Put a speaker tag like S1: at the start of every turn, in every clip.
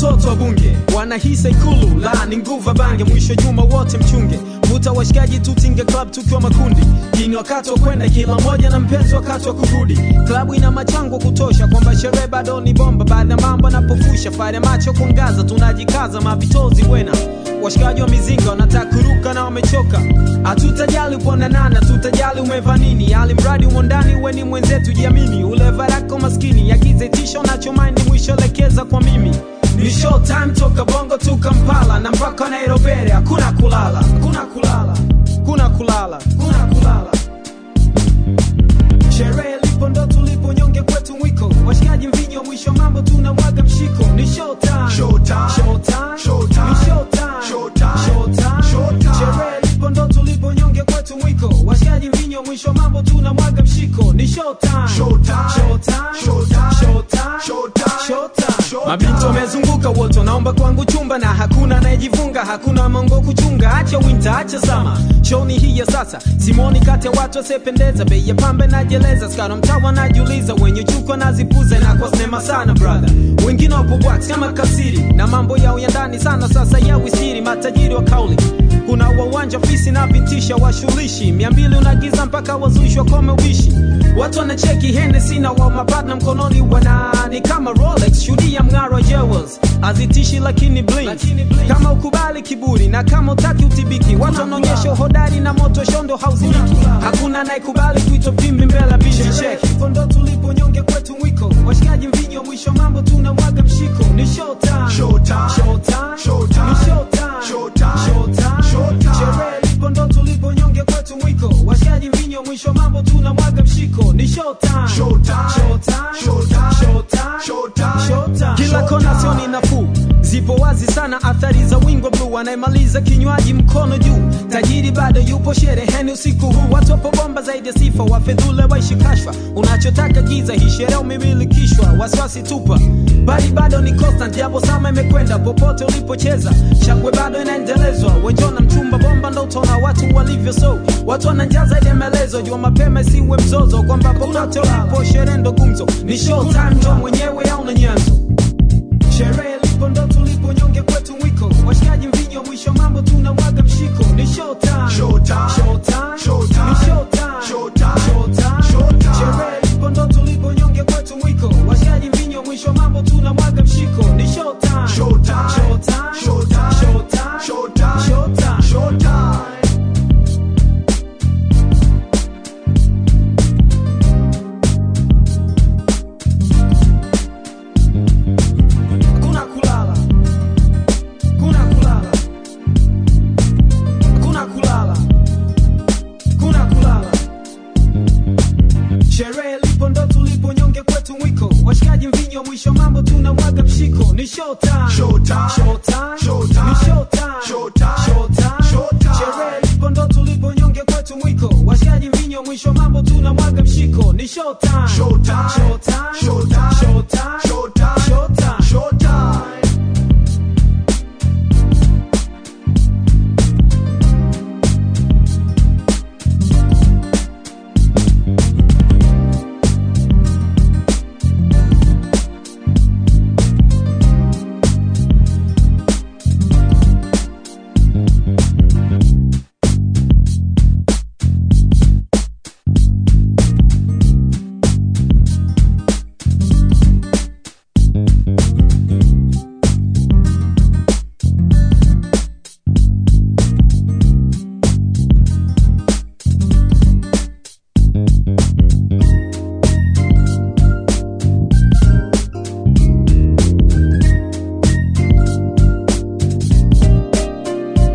S1: watoto wa bunge wanahisa ikulu la ni nguva bange mwisho juma wote mchunge vuta washikaji tutinge club tukiwa makundi hii ni wakati wa kwenda kila mmoja na mpenzi wakati wa kurudi klabu ina machango kutosha kwamba sherehe bado ni bomba baadhi ya mambo anapofusha fare macho kuangaza tunajikaza mavitozi bwena washikaji wa mizinga wanataka kuruka na wamechoka hatutajali uponanana tutajali umeva nini ali mradi umo ndani uwe ni mwenzetu jiamini ule varako maskini agize tisho unachomaindi mwisho lekeza kwa mimi ni showtime toka bongo tu kampala na mpaka nairobi hakuna kulala hakuna kulala kuna kulala kuna kulala sherehe lipo ndo tulipo nyonge kwetu mwiko washikaji mvinyo mwisho mambo tunamwaga mshiko ni showtime
S2: Showtime.
S1: showtime
S2: Showtime.
S1: ni showtime
S2: Showtime.
S1: showtime
S2: Showtime.
S1: sherehe lipo ndo tulipo nyonge kwetu mwiko washikaji mvinyo mwisho mambo tunamwaga mshiko ni showtime
S2: Showtime.
S1: showtime
S2: Showtime.
S1: showtime
S2: Showtime.
S1: showtime
S2: Showtime.
S1: mabinti wamezunguka wote wanaomba kwangu chumba na hakuna anayejivunga hakuna mongo kuchunga acha winter acha sama shoni hii ya sasa simoni kati ya watu wasiopendeza bei ya pambe najeleza skana mtawa najiuliza wenye chuko nazipuza na kwa sinema sana brother wengine wapo wax kama kasiri na mambo yao ya ndani sana sasa ya wisiri matajiri wa kauli kuna wawanja fisi na vintisha washulishi mia mbili unagiza mpaka wazuishwa kome ubishi watu wanacheki henesi na wa mapadna mkononi wanani kama rolex shuhudia mng'aro wa jewels azitishi lakini blink kama ukubali kiburi na kama utaki utibiki watu wanaonyesha uhodari na moto shondo hauzimiki hakuna anayekubali kuitwa pimbi mbele binti cheki ndo tulipo nyonge kwetu mwiko washikaji mvinyo mwisho mambo tunamwaga mshiko ni showtime
S2: Showtime.
S1: showtime
S2: Showtime.
S1: ni showtime
S2: Showtime.
S1: showtime
S2: Showtime.
S1: sherehe lipo ndo tulipo nyonge kwetu mwiko washikaji mvinyo mwisho mambo tunamwaga mshiko ni showtime
S2: Showtime.
S1: showtime
S2: Showtime.
S1: showtime
S2: Showtime.
S1: showtime kila
S2: Showtime.
S1: kona sioni nafuu zipo wazi sana athari za wingo bluu anayemaliza kinywaji mkono juu tajiri bado yupo shereheni usiku huu watu wapo bomba zaidi ya sifa wafedhule waishi kashfa unachotaka giza hii sherehe umemilikishwa wasiwasi tupa bali bado ni constant japo sama imekwenda popote ulipocheza shangwe bado inaendelezwa wenjona mchumba bomba ndo utaona watu walivyo so watu wananjaa zaidi ya maelezo jua mapema isiwe mzozo kwamba popote ulipo sherehe ndo gumzo ni showtime ndo mwenyewe au na nyanzo sherehe lipo ndo tulipo nyonge kwetu mwiko washikaji mvinyo mwisho mambo tunamwaga mshiko ni showtime
S2: Showtime.
S1: showtime
S2: Showtime.
S1: ni showtime
S2: Showtime.
S1: showtime
S2: Showtime.
S1: sherehe lipo ndo tulipo nyonge kwetu mwiko washikaji mvinyo mwisho mambo tunamwaga mshiko ni showtime
S2: Showtime.
S1: showtime
S2: Showtime.
S1: showtime
S2: Showtime.
S1: showtime
S2: Showtime.
S1: hakuna kulala kuna kulala hakuna kulala kuna kulala sherehe lipo ndo tulipo nyonge kwetu mwiko washikaji mvinyo mwisho mambo tunamwaga mshiko ni showtime
S2: Showtime.
S1: showtime
S2: Showtime.
S1: ni showtime
S2: Showtime.
S1: showtime
S2: Showtime.
S1: sherehe lipo ndo tulipo nyonge kwetu mwiko washikaji mvinyo mwisho mambo tunamwaga mshiko ni showtime
S2: Showtime.
S1: showtime
S2: Showtime.
S1: showtime
S2: Showtime.
S1: showtime
S2: Showtime.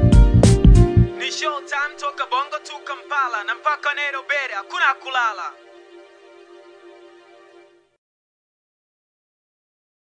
S1: ni showtime toka bongo tu kampala na mpaka nairobi hakuna kulala